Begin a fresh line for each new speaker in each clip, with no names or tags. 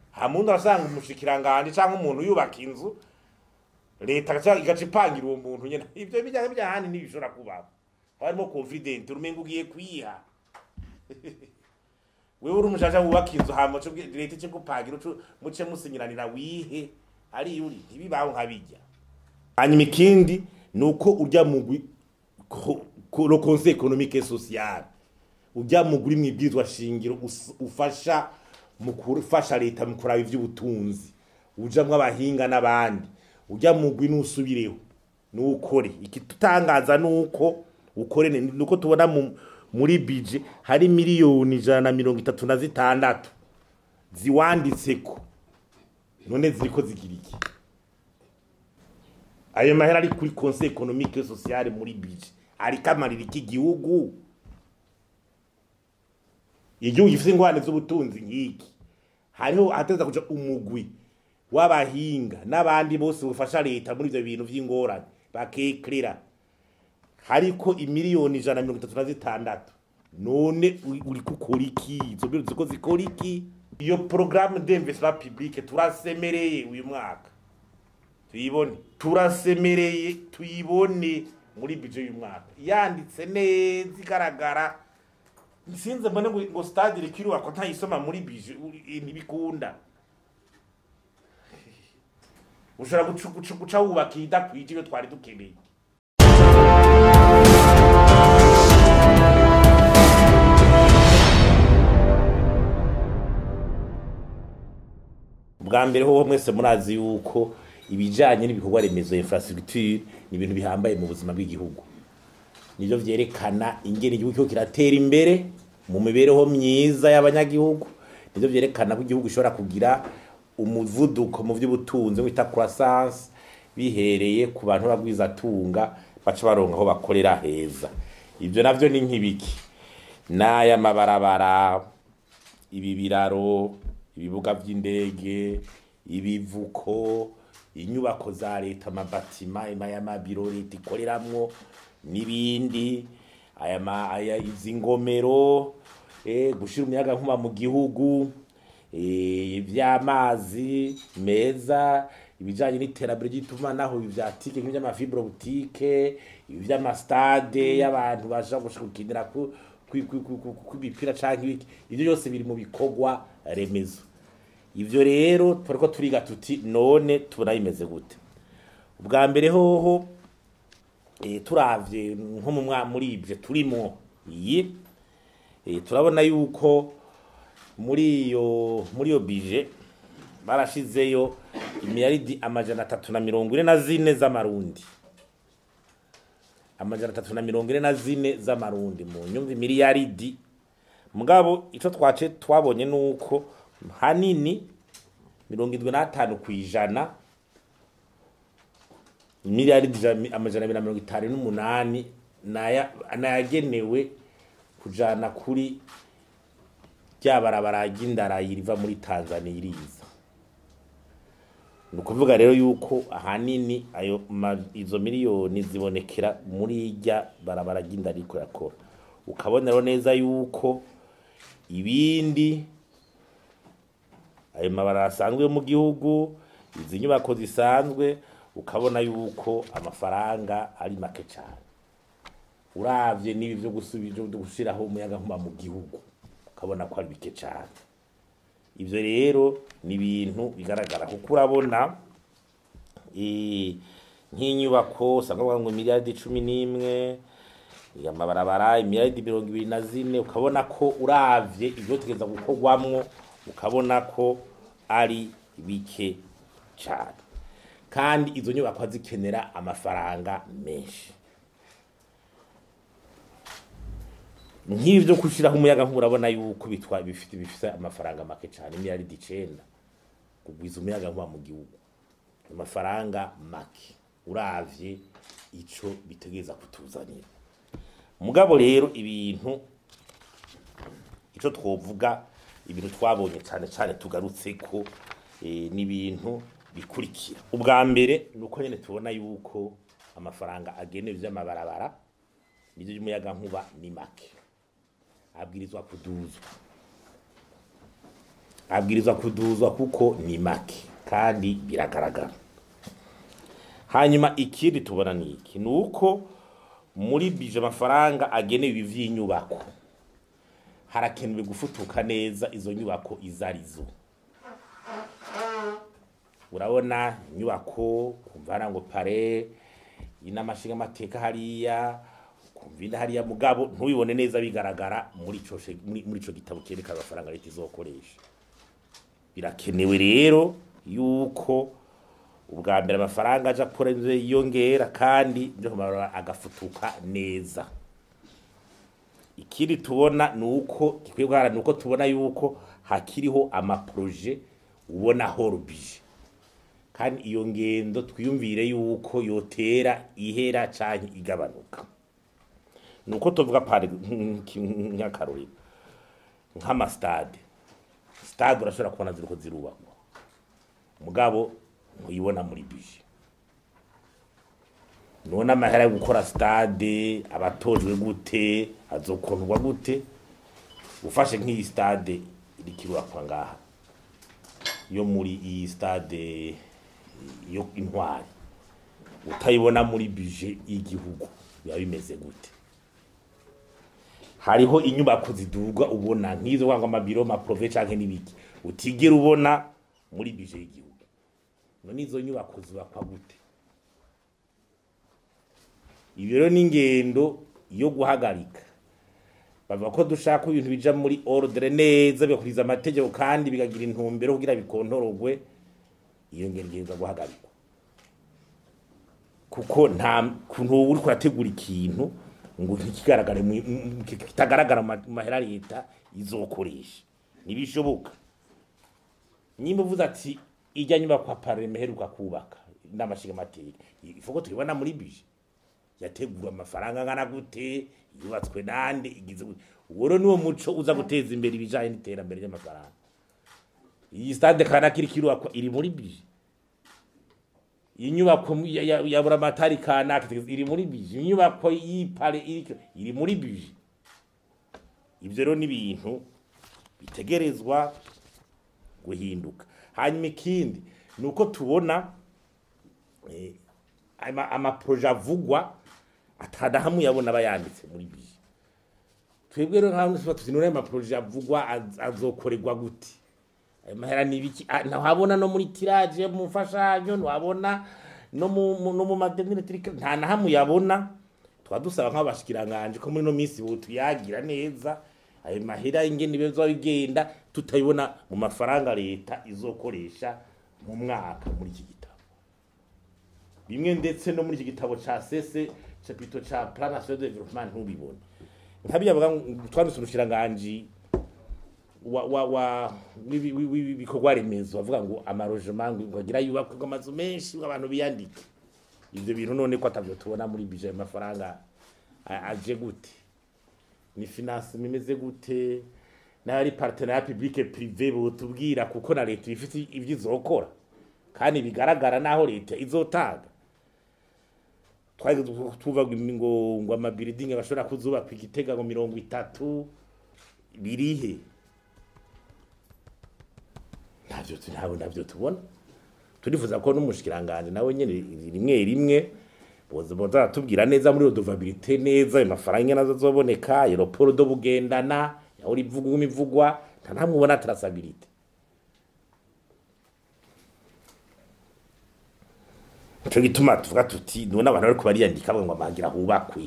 hamundi arasanga umushikiranganje canke umuntu yubaka inzu leta igaca igaca ipangira uwo muntu nyene ivyo bijyanye byahandi ntibishobora kubaho harimo confident urumenga ugiye kwiha wewe uri umushasha wubaka inzu hama uce ubwi- leta ice gupangira uce muce musinyiranira wihe ari yuri ntibibaho nkabijya hanyuma ikindi ni uko urya mugwi ko- ko- le conseil économique et social urya mugwi uri mwibwirizwa shingiro us- ufasha mu gufasha leta mu kuraba ivy'ubutunzi ujamwo abahinga n'abandi urya mugwi nusubireho nukore ikitutangaza nuko ukore ne- nuko tubona mu, muri bije hari miliyoni ijana na mirongo itatu na zitandatu ziwanditseko none ziriko zigira iki ayo mahera ari kuri conseil économique et social muri bije ariko amarira iki gihugu igihugu gifite ingorane z'ubutunzi nk'iki hariho hateza kuja umugwi w'abahinga n'abandi bose bufasha leta muri ivyo bintu vy'ingorane bakekrera hariko imiliyoni ijana na mirongo itatu na zitandatu none uri- uriko ukora iki izo biro ziko zikora iki iyo programme d'investissement public turasemereye uyu mwaka tuyibone turasemereye tuyibone muri bije y'uyu mwaka yanditse neza igaragara sinze mbone ngo ngo stade iriko irubakwa ntayisoma muri bije uri- ntibikunda ushobora guca- guca- guca wubaka idakwije iyo twari dukeneye bwa mbere hoho mwese murazi yuko ibijanye n'ibikorwa remezo infrastructure ni ibintu bihambaye mu buzima bw'igihugu nivyo vyerekana ingene igihugu kiriko kiratera imbere mu mibereho myiza y'abanyagihugu nivyo vyerekana ko igihugu gishobora kugira umuvuduko mu vy'ubutunzi wita croissance bihereye ku bantu b'abagwizatunga baca baronka aho bakorera heza ivyo navyo ni nk'ibiki n'aya mabarabara ibi biraro ibibuga vy'indege ibivuko inyubako za leta amabatima y'amabiro leta ikoreramwo n'ibindi aya ma- aya izi ngomero eh, gushira umuyaga nkuba mu gihugu eh, ivy'amazi meza ibijanye n'iterambere ry'itumanaho ibi vya tike nk'ivy'amafibre butike ibi vy'amastade y'abantu bashaka gushaka gukinira ku kwi- kwi- kwi- kwi- kw'imipira canke ibiki ivyo byose biri mu bikorwa remezo ivyo rero turiko turiga tuti none tubona bimeze gute ubwa mbere hoho eh, turavye nko mu mwa muri ivyo turimo iyi eh, turabona yuko muri iyo muri iyo bije barashizeyo imiliyaridi amajana atatu na mirongo ine na zine z'amarundi amajana atatu na mirongo ine na zine z'amarundi mu nyumva miliyaridi mugabo ico twace twabonye nuko hanini mirongo indwi n'atanu ku ijana miliyaridi ijana- amajana abiri na mirongo itanu n'umunani naya- nayagenewe kujana kuri rya barabara ry'indarayi riva muri tanzania iriza ni ukuvuga rero yuko ahanini ayo ma- izo miliyoni zibonekera muri rya barabara ry'inda riko yakora ukabona rero neza yuko ibindi ayo mabara asanzwe yo mu gihugu izi nyubako zisanzwe ukabona yuko amafaranga ari make cyane uravye n'ibi vyo gusubi- vyo gushiraho umuyaga nkuba mu gihugu ukabona ko ari bike cyane ivyo rero ni ibintu bigaragara kuko urabona eh, nk'inyubako usanga bavuga ngo miliyaridi cumi n'imwe amabarabara imiliyaridi mirongo ibiri na zine ukabona ko uravye ivyo tugeza gukorwamwo ukabona ko ari bike cyane kandi izo nyubako zikenera amafaranga menshi nk'ibi byo gushyiraho umuyaga nkuba urabona yuko bitwa bifite bifite amafaranga make cyane miliyaridi icenda kugwiza umuyaga nkuba mu gihugu amafaranga make uravye ico bitegereza kutuzanira mugabo rero ibintu ico twovuga ibintu twabonye cyane cyane tugarutse ko eh, n'ibintu bikurikira ubwa mbere ni uko nyine tubona yuko amafaranga agenewe ivy'amabarabara n'ivyo by'umuyaga nkuba ni make abwirizwa kuduzwa abwirizwa kuduzwa kuko ni make kandi biragaragara hanyuma ikindi tubona ni iki ni uko muri bije amafaranga agenewe ibi vy'inyubako harakenewe gufutuka neza izo nyubako izo arizo urabona inyubako kumva hariya ngo pare inamashinga amateka hariya kumva indi hariya mugabo ntubibone neza bigaragara muri ico she- muri muri ico gitabo cyerekana amafaranga leta izokoresha birakenewe rero yuko ubwa mbere amafaranga aja kure yiyongera kandi byo kumarura agafutuka neza ikindi tubona ni uko gikwiye guharanira ni uko tubona yuko hakiriho amaproje ubona horubije kandi iyo ngendo twiyumvire yuko yotera ihera canke igabanuka ni uko tuvuga pari nk'akarorero nk'amastade stade urashobora kubona ziriko zirubakwa mugabo ntuyibona muri bije none amahera yo gukora stade abatojwe gute azokundwa gute ufashe nk'iyi stade iriko irubakwa ngaha yo muri iyi stade yo intwari utayibona muri bije y'igihugu biba bimeze gute hariho inyubako ziduga ubona nk'izo kwanga amabiro maprove canke n'ibiki utigera ubona muri bije y'igihugu none izo nyubako zubakwa gute ibi rero ni ingendo yo guhagarika bavuga ko dushaka ko ibintu bija muri ordre neza bigakuriza amategeko kandi bigagira intumbero kugira bikontorogwe iyo ngendo igenda guhagarikwa kuko nta kuntu uri kurategura ikintu ngo ntikigaragare mu- mu- kitagaragara mu ma- mu mahera leta izokoresha ntibishoboka nyimba uvuze ati ijya nyubakwa pareme heruka kubaka n'amashinga amateka ifuko tuyibona muri bije yategura amafaranga angana gute yubatswe nande igize gute uwo rero niwo muco uza guteza imbere ibijanye n'iterambere ry'amafaranga iyi stade kanaka iriko irubakwa iri muri bije iyi nyubako mu- ya- ya- ya buramatari kanaka iri muri bije inyubako y'ipare iriko iri muri bije ivyo rero ni ibintu bitegerezwa guhinduka hanyuma ikindi ni uko tubona eh, ama- amaproje avugwa atadahamwe yabona aba yanditse muri bije twebwe rero nkaho tuba tuzi none ayo maproje avugwa az- azokorerwa gute ayo mahera ni ibiki Ah, ntahabona no muri tiraje mu mfashanyo ntiwabona no mu mu- no mu madenire turika nta na hamwe yabona twaba dusaba nk'abashikiranganje ko muri no minsi bo tuyagira neza ayo mahera ingene bizoba bigenda tutayibona mu mafaranga leta izokoresha mu mwaka muri iki gitabo bimwe ndetse no muri iki gitabo ca sese capito ca plan national de development ntubibone nkabiyavuga twanditse umushikiranganji wa wa wa wibi- wibi- wibi- bikorwa remezo bavuga ngo amarojement ngo agira yubakwe ngo amazu menshi ngo abantu biyandike ivyo bintu none ko atavyo tubona muri bije amafaranga a- aje gute ni finance imeze gute n'ari partenariat public privé botubwira kuko na leta ifite ivyo izokora kandi bigaragara naho leta izotanga twari tuvuga ngo ngo amabiridingi bashobora kuzubakwa igitega ngo mirongo itatu birihe ntabyo tu- ntabwo ntabyo tubona turifuza ko n'umushikiranganje nawe nyene rimwe rimwe boza boza tubwira neza muri redovabilité neza ayo mafaranga ingene azoboneka aeroport do bugendana yaho rivuga imivugwa nta namwe ubona traçabilité Nico gituma tuvuga tuti none abantu bariko bariyandika bavuga ngo amagira hubakwe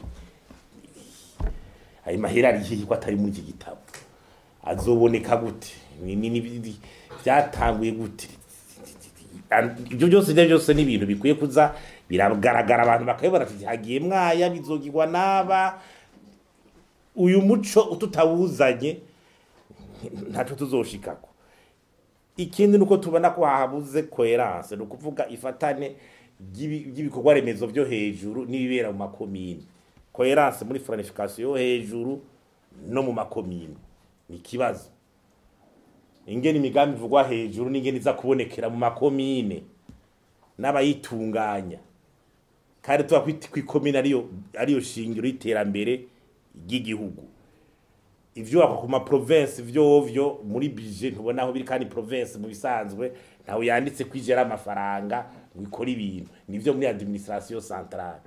ayo mahera ari hehe ko atari muri iki gitabo azoboneka gute Ni- ni- ni- byatanguye gute ibyo byose ibyo byose ni ibintu bikwiye kuza biragaragara abantu bakabibona ati hagiye mwaya bizogirwa n'aba uyu muco tutawuzanye ntaco tuzoshikako ikindi nuko tubona ko habuze coherence ni ukuvuga ifatane ry'ibi- ry'ibikorwa remezo byo hejuru n'ibibera mu makomine coherence muri planification yo hejuru no mu makomine ni ikibazo ingene imigambi ivugwa hejuru n'ingene iza kubonekera mu makomine n'abayitunganya kandi tuba kwita ko ikomine ariyo ariyo shingiro y'iterambere ry'igihugu ivyubakwa ku ma province vyovyo muri budget ntubona aho biri kandi province mu bisanzwe ntawe yanditse kwijera amafaranga ngo ikora ibintu nivyo muri administration centrale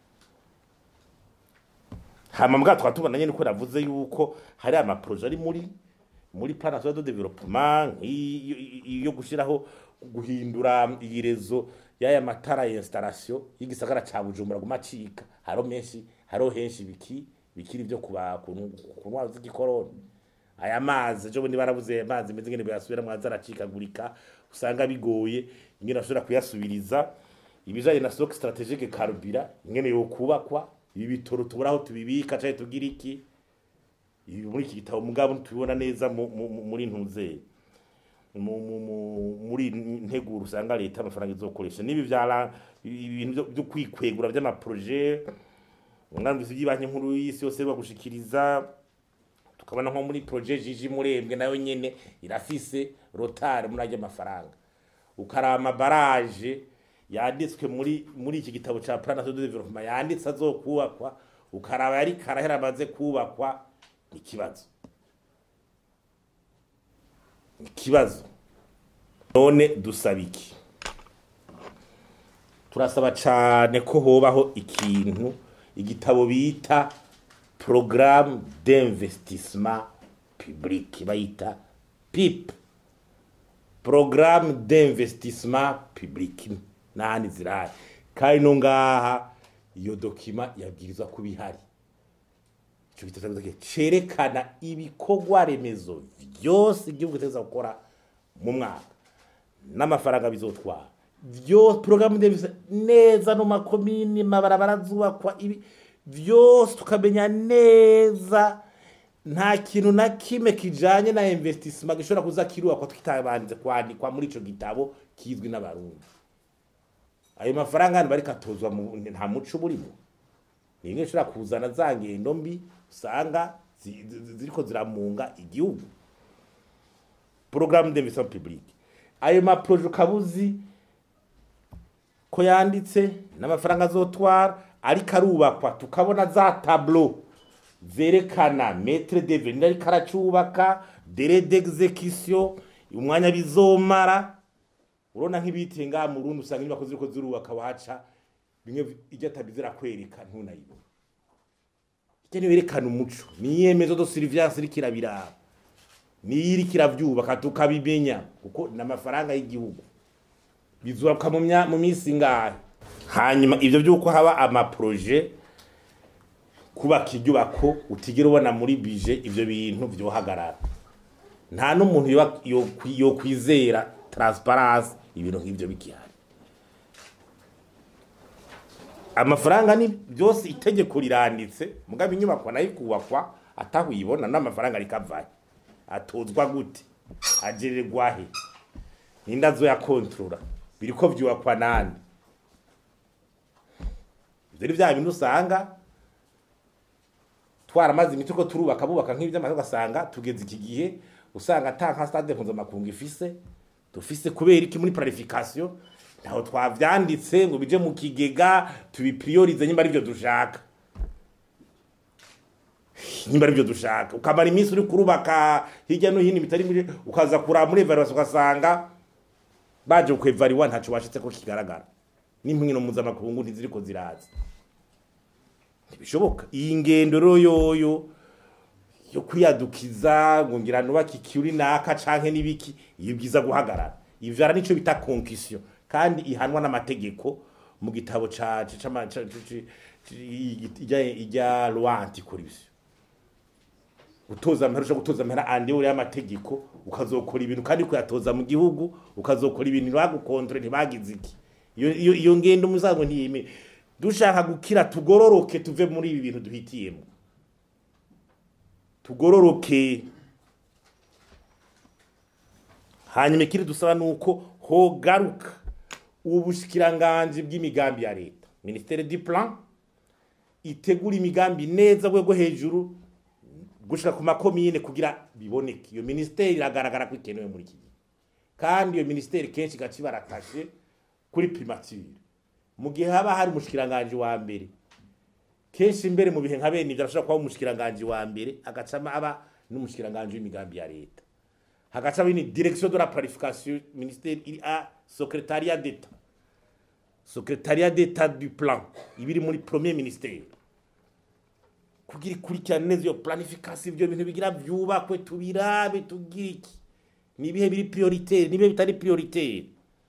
hama mbwa twa tubona nyene ko navuze yuko hari ama projet ari muri muri plan national de développement nk'iyo- iyo gushiraho guhindura iyi rezo y'aya matara ya installation y'igisagara ca Bujumbura gumacika haro menshi haro henshi biki bikiri byo kuba ku ku ntwaro z'igikoroni aya mazi ejo bundi barabuze amazi meze ngene bayasubira mwaza aracikagurika usanga bigoye ingene bashobora kuyasubiriza ibijanye na stock strategique carburant ingene yokubakwa ibi bitoro tubura aho tubibika canke tugira iki ibi muri iki gitabo mugabo tubibona neza mu- mu- mu- muri ntuzeye mu- mu- mu- muri nteguro usanga leta amafaranga izokoresha n'ibi vyara ibintu vyo- vyo kwikwegura vy'amaproje umwamvisi by'ibanki nkuru y'isi yose bagushikiriza tukabona nko muri projet jiji murembwe nayo nyene irafise rotari muri ajya amafaranga ukarama baraje yanditswe muri muri iki gitabo ca plan national de développement yanditse azokubakwa ukaraba yari karahera amaze kubakwa ni ikibazo ni ikibazo none dusaba iki turasaba cane ko hobaho ikintu igitabo bita programme d'investissement public bayita pip programme d'investissement public nahandi zirahari kandi no ngaha iyo dokima yabwirizwa kuba ihari ico gitabo cerekana ibikorwa remezo vyose igihugu giteza gukora mu mwaka n'amafaranga bizotwara vyose programme d'investissement neza no makomini mabarabara zubakwa ibi vyose tukamenya neza nta kintu na kimwe kijanye na investissement gishobora kuza kirubakwa tutabanze kwandikwa muri ico gitabo kizwi n'abarundi ayo mafaranga hano bariko atozwa mu- nta muco burimo ni imwe ishobora kuzana za ngendo mbi usanga zi- zi- ziriko ziramunga igihugu programme d'investissement public ayo maproje ukabuzi ko yanditse n'amafaranga azotwara ariko arubakwa tukabona za tableau zerekana metre devenir ariko aracubaka dere d'execution umwanya bizomara urona nk'ibiti ngaha mu Burundi usanga inyubako ziriko zirubaka waca bimwe ijya tabi zirakwereka ntunayibona ijya niyo yerekana umuco niyemezo do surveillance iriko irabiraba niyo iriko iravyubaka tukabimenya kuko ni amafaranga y'igihugu bizubaka mu mya- mu minsi ngahe hanyuma ivyo vy'uko haba amaproje kubaka inyubako utigera ubona muri bije ivyo bintu vyohagarara nta n'umuntu yoba- yokwi- yokwizera transparence ibintu nk'ivyo bigihari amafaranga ni byose itegeko riranditse mugabo inyubako nayo ikubakwa atahuyibona n'amafaranga rikavaye atozwa gute agererwa he ninde azoyakontorora biriko vyubakwa nande ivyo ni vya bintu usanga twaramaze imiti ko turubaka bubaka nk'ivy'amazi ugasanga tugeze iki gihe usanga ata nka stade mpuzamakungu ifise dufise kubera iki muri planification ntaho twavyanditse ngo bije mu kigega tubipriorize nyimba arivyo dushaka nyimba arivyo dushaka ukamara iminsi uri kurubaka hirya no hino bitari muri ukaza kuraba muri evaluation ugasanga baje kwevariwa ntaco washitse ko kigaragara n'impwino mpuzamakungu ntiziriko ziraza ntibishoboka iyi ngendo rero yoyo yo kwiyadukiza ngo ngira nubaka ikiuri naka canke n'ibiki iyo bwiza guhagarara ivyara nico bita concussion kandi ihanwa n'amategeko mu gitabo ca ca- cama- ca- ca- ci- ci- ijya ijya loi anticorruption gutoza amahera ushobora gutoza amahera andi uri y'amategeko ukazokora ibintu kandi kuyatoza mu gihugu ukazokora ibintu ntibagukontrole ntibagize iki iyo iyo iyo ngendo muzago ntiyime dushaka gukira tugororoke tuve muri ibi bintu duhitiyemo tugororoke hanyuma ikindi dusaba nuko hogaruka ubushikiranganji bw'imigambi ya leta ministere du plan itegura imigambi neza rwego hejuru gushika ku makomine kugira biboneke iyo ministeri iragaragara ko ikenewe muri iki gihe kandi iyo ministeri kenshi gaci baratashe kuri primature mu gihe haba hari umushikiranganji wa mbere kenshi mbere mu bihe nka bene ivyo arashobora kuba umushikiranganji wa mbere agacama aba n'umushikiranganje w'imigambi ya leta hagaca bini direction de la planification ministère iri a secrétariat d'état secrétariat d'état du plan ibiri muri premier ministère kugira ikurikirane neza iyo planification ibyo bintu bigira byubakwe tubirabe tugira iki nibihe biri prioritaire nibihe bitari prioritaire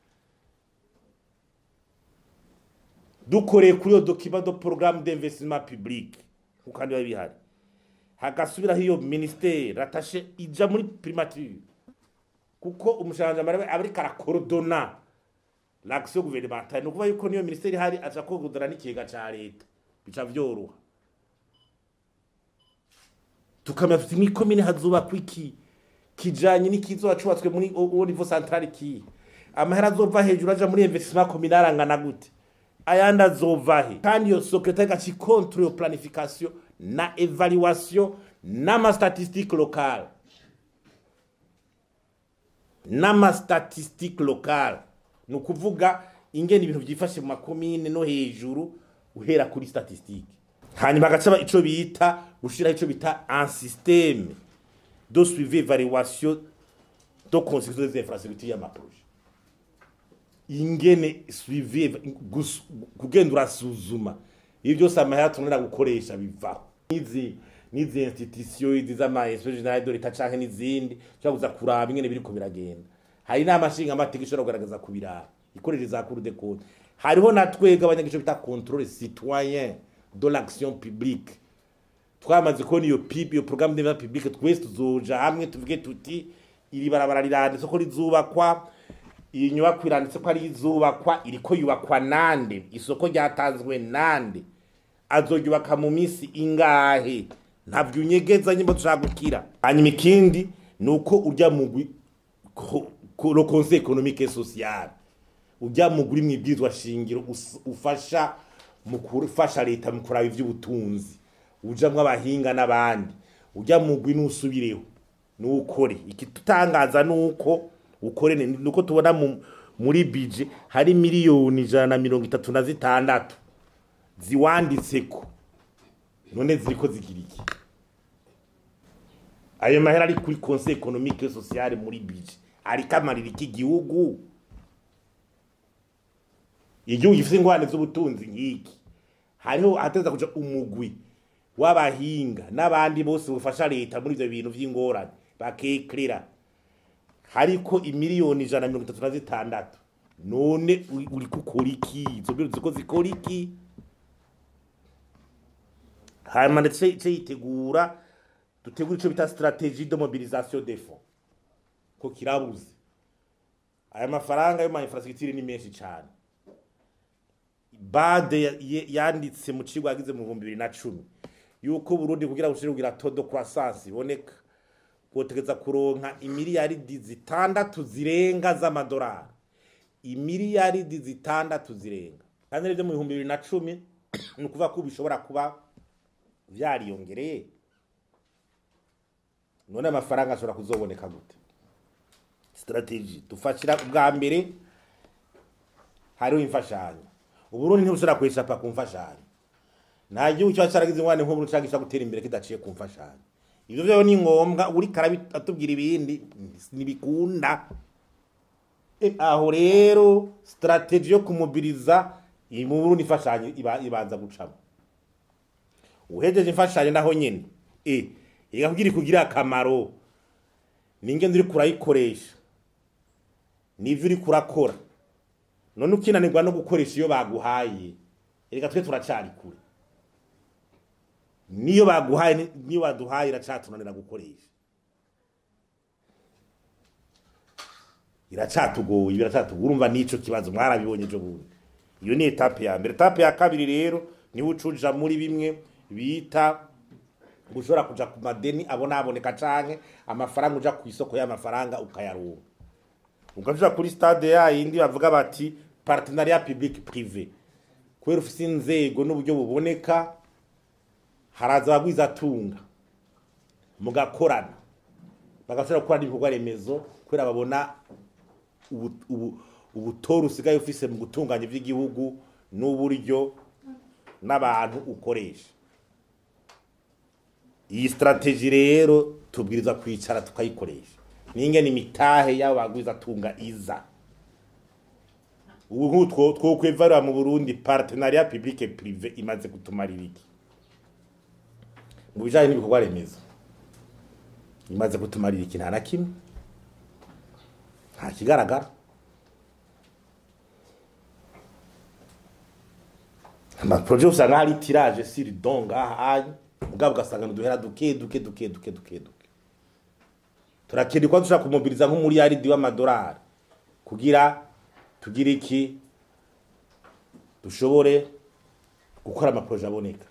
dukoreye kuri iyo document de programme d'investissement public kuko kandi biba bihari hagasubiraho iyo ministère ratashe ija muri primature kuko umushanjamara aba ariko arakorodona l'action gouvernementale ni ukuvuga yuko niyo ministère ihari aja korodona n'ikigega ca leta bica vyoroha tukamenya tuti mw'ikomine hazubakwa iki kijanye n'ikizoba cubatswe muri au niveau central ki amahera azova hejuru aja muri investissement communal angana gute ayandi azova he kandi iyo secrétaire gaci contre iyo planification na evaluation n'amastatistique locale n'amastatistique locale ni ukuvuga ingene ibintu byifashe mu makomine no hejuru uhera kuri statistique hanyuma agaca ico bita gushiraho ico bita un système de suivi évaluation de construction des infrastructures y'amaprojet ingene suivi gus- kugenda urasuzuma ibi byose amahera tunera gukoresha bivaho n'izi n'izi institution izi z'ama inspection générale de l'État canke n'izindi ushobora kuza kuraba ingene biriko biragenda hari inama nshinga amategeko ishobora kugaragaza kubiraba ikoresheje za cour de compte hariho na twebwe abanyagico bita contrôle citoyen de l'action publique twamaze kubona iyo pib iyo programme de publique twese tuzoja hamwe tuvuge tuti iri barabara riranditse ko rizubakwa iyi nyubako iranditse ko ari izubakwa iriko yubakwa nande isoko ryatanzwe nande azoryubaka mu minsi ingahe ntabyo unyegeza nyimbo dushaka gukira hanyuma ikindi ni uko urya mugwi ko- ko- le conseil économique et social urya mugwi uri mwibwirizwa shingiro us- ufasha mu gufasha leta mu kuraba ivy'ubutunzi ujamwo abahinga n'abandi urya mugwi nusubireho nuwukore ikitutangaza nuko ukore ne- nuko tubona mu, muri bije hari miliyoni ijana na mirongo itatu na zitandatu ziwanditseko none ziriko zigira iki ayo mahera ari kuri conseil économique et social muri bije ariko amarira iki gihugu igihugu gifite ingorane z'ubutunzi nk'iki hariho ahateza kuja umugwi w'abahinga n'abandi bose bufasha leta muri ivyo bintu vy'ingorane bakekrera hariko imiliyoni ijana na mirongo itatu na zitandatu none uri- uriko ukora iki izo mbiro ziko zikora iki hanyuma ndetse ice yitegura dutegura ico bita stratégie de mobilisation des fonds ko kirabuze aya mafaranga yo ma infrastructure ni menshi cane bade ya- ye- yanditse mu kigo yagize mu bihumbi bibiri na cumi yuko burundi kugira bushire kugira todo croissance iboneka kotegeza kuronka imiliyaridi zitandatu zirenga z'amadolari imiliyaridi zitandatu zirenga kandi rero mu bihumbi bibiri na cumi ni ukuvuga ko bishobora kuba vyariyongereye none amafaranga ashobora kuzoboneka gute strategy dufashira ubwa mbere hariho imfashanyo uburundi ntibushobora kwishapa ku mfashanyo nta gihugu kiba caragize ingwane nk'ubu canke gishobora gutera imbere kidaciye ku mfashanyo ivyo vyo ni ngombwa uriko arabi- atubwira ibindi ntibikunda E, aho rero strategy yo kumobiriza iyi mu burundi imfashanyo iba- ibanza gucamo uhejeje imfashanyo naho nyene e iga kugira ikugira akamaro ninge uri kurayikoresha nivyo uri kurakora none ukinanirwa no gukoresha iyo baguhaye reka twe turacari kure niyo baguhaye ni- niyo baduhaye iracatunanira gukoresha iracatugoye biracatugoye urumva nico kibazo mwarabibonye ejo bundi iyo ni etape ya mbere etape ya kabiri rero niho ucuja muri bimwe bita ushobora kuja ku madeni abona aboneka canke amafaranga uja ku isoko y'amafaranga ukayaronka ugaja kuri stade ya yindi bavuga bati partenariat public privé kubera ufise inzego n'uburyo buboneka haraza abagwiza tunga mugakorana bagashobora gukora ibikorwa remezo kubera babona ubu- ubu- ubutoro usigaye ufise mu gutunganya ivy'igihugu n'uburyo n'abantu ukoresha iyi strategie rero tubwiriza kwicara tukayikoresha n'ingene imitahe y'abo bagwiza tunga iza ubu nk'utwo two kwevarira mu Burundi partenariat public et privé imaze gutumarira iki mu bijanye n'ibikorwa remezo imaze gutumarira iki nta na kimwe nta kigaragara amaproje usanga hari tirage siri donga ahanyu mugabo ugasanga duhera duke duke duke duke duke duke turakeneye ko dushaka kumobiriza nk'umuriyaridi w'amadolari kugira tugire iki dushobore gukora amaproje aboneka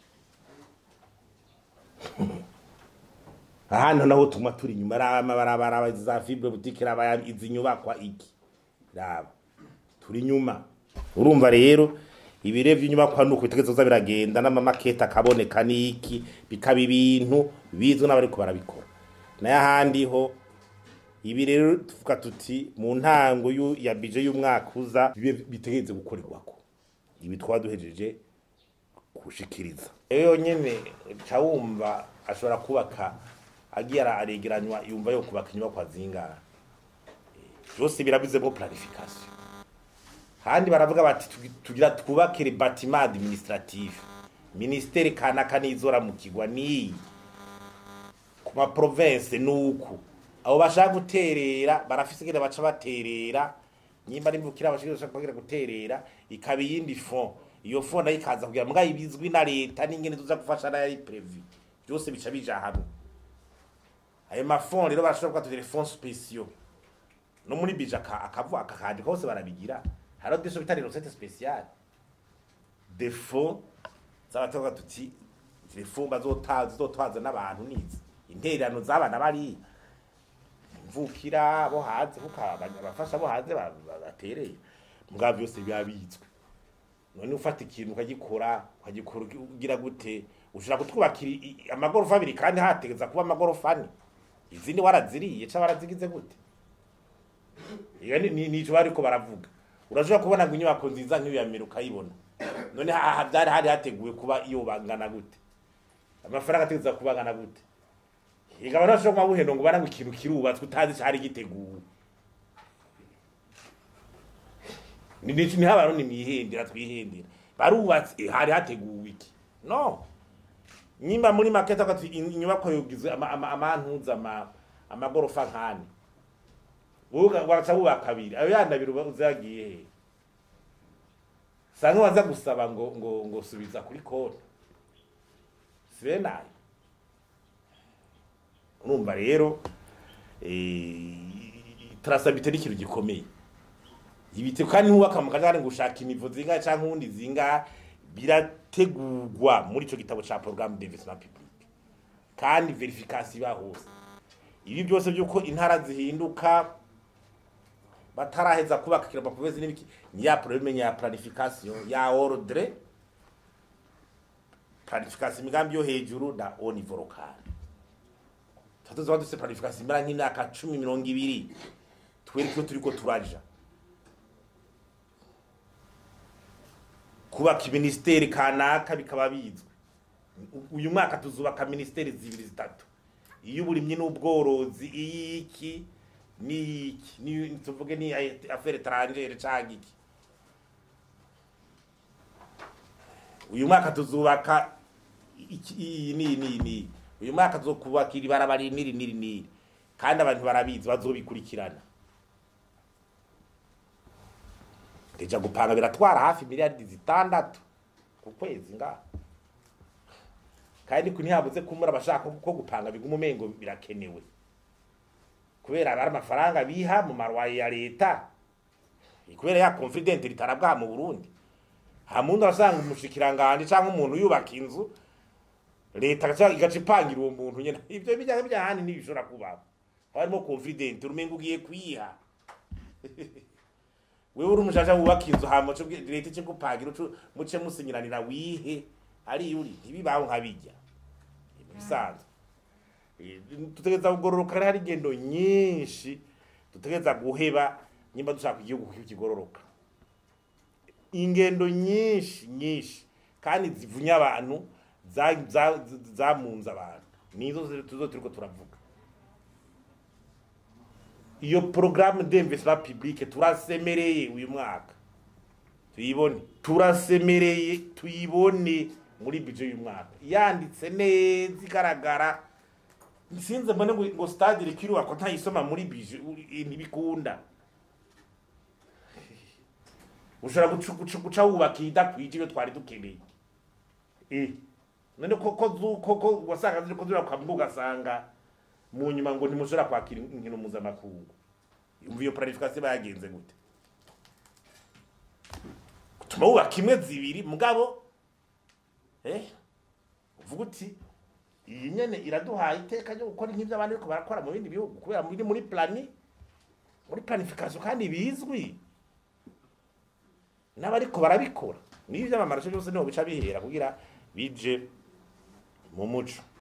ahantu naho tuma turi inyuma rama barabara za fibre boutique raba izi nyubakwa iki raba turi inyuma urumva rero ibire vy'inyubakwa nuko bitegerezo biragenda n'amamakete akaboneka niki bikaba ibintu bizwe n'abariko barabikora nayo ahandi ho ibi rero tuvuga tuti mu ntango yu- ya bije y'umwaka uza bibe bitegereze gukorerwako ibi twaba duhejeje gushikiriza rero nyene ca wumva ashobora kubaka agiye ara- aregeranywa yumva yo kubaka inyubakwa zingana byose birabizemo planification handi baravuga bati tugi- tugira twubakire bâtiment administratif ministere kanaka nizora mu kigwa niyi ku ma province nuku abo bashaka guterera barafise ingene baca baterera nyimba nimvukira bashaka kugira guterera ikaba iyindi fond iyo fond nayo ikaza kugira mbwa ibizwi na leta n'ingene tuza gufasha nayo ari prevu byose bica bija hamwe ayo mafond rero barashobora kuba tugira fonds spéciaux no muri bije aka- akavu akakandi kose barabigira hariho deso bitari recette spéciale des fonds z'abatoga tuti telefone bazotaza zizotwaza n'abantu nizi intererano z'abana bari mvukira bo hanze kuko abanya- abafasha bo hanze ba- ba- batereye mugabo byose biba bizwi none ufata ikintu ukagikora ukagikora ugira gute ushobora kutwubakira i- i- amagorofa abiri kandi hategeza kuba amagorofa ane izindi waraziriye ca warazigize gute iyo ni- ni nico bariko baravuga urashobora kubona ngo inyubako nziza nk'iyo ya mbere ukayibona none aha byari hari hateguwe kuba iyo bangana gute amafaranga ategeza kuba angana gute ega abantu bashobora kuba buhendo ngo barangwa ikintu kirubatswe utazi cari giteguwe ni ni ni abantu nimwihendera twihendera barubatse eh, hari hateguwe iki no nyimba muri maketa ati inyubako yogizwe ama- ama- amantuza ama- amagorofa nkane ubuga baraca bubaka kabiri ayo yandi abiri uba uzagiye he sanga waza gusaba ngo ngo ngo subiza kuri konti sibe nayo urumva rero eh, trasabilite ni ikintu gikomeye ibiti kandi ntubaka mu kajagari ngo ushaka imivo zingahe canke ubundi zingahe birategurwa muri ico gitabo ca programme d'investissement public kandi verification iba hose ibi byose byuko intara zihinduka bataraheza kubaka kiramba provezi n'ibiki ni ya problème ya planification ya ordre planification imigambi yo hejuru na au niveau local tatuzoba dufise planification imara nk'imyaka cumi mirongo ibiri twereke iyo turiko turaja kubaka ministeri kanaka bikaba bizwi U- uyu mwaka tuzubaka ministeri zibiri zitatu iy'uburimyi n'ubworozi iyiki n'iyiki ni tuvuge ni ay- affaire étrangère canke iki uyu mwaka tuzubaka iki iyi ni ni ni uyu mwaka tuzokubaka iri barabara niri niri niri kandi abantu barabizi bazobikurikirana deja gupanga biratwara hafi miliyaridi zitandatu ku kwezi ngaha kandi ku ntihabuze kumura abashaka ko gupanga biguma umengo birakenewe kubera ari amafaranga biha mu marwaye ya leta kubera ya confident ritarabwa mu Burundi ha muntu arasanga umushikiranganje canke umuntu yubaka inzu leta gaca igaca ipangira uwo muntu nyene ivyo bijya bijya handi ntibishobora kubaho harimo confident urumengo ugiye kwiha wewe uri umujaja wubaka inzu hama cyo leta cyo gupangira ucu muce musinyiranira wihe ari yuri ntibibaho nkabijya bisanzwe Eh, tutegereza kugororoka rero hari ingendo nyinshi dutegereza guheba nyimba dushaka igihugu kigororoka ingendo nyinshi nyinshi kandi zivunya abantu za- za- zamunze abantu nizo ziri- tuzo turiko turavuga iyo programme d'investissement public turasemereye uyu mwaka tuyibone turasemereye tuyibone muri budget y'uyu mwaka yanditse neza igaragara nsinze mbone ngo, ngo stade irikirubakwa ntayisoma muri budget u- ntibikunda ushobora guca guca- guca wubaka idakwije iyo twari dukeneye eh none koko zu- koko wasanga ziriko zirubakwa mbwo ugasanga mu nyuma ngo ntimushobora kwakira inkino mpuzamakungu yumva iyo planification bayagenze gute tuma wubaka imwe zibiri mugabo eh uvuga uti iyi nyene iraduhaye iteka ryo gukora nk'ivyo abandi bariko barakora mu bindi bihugu kubera muri muri plani muri planification kandi bizwi n'abariko barabikora n'ivyo amamarasho byose niho bica bihera kugira bije mu muco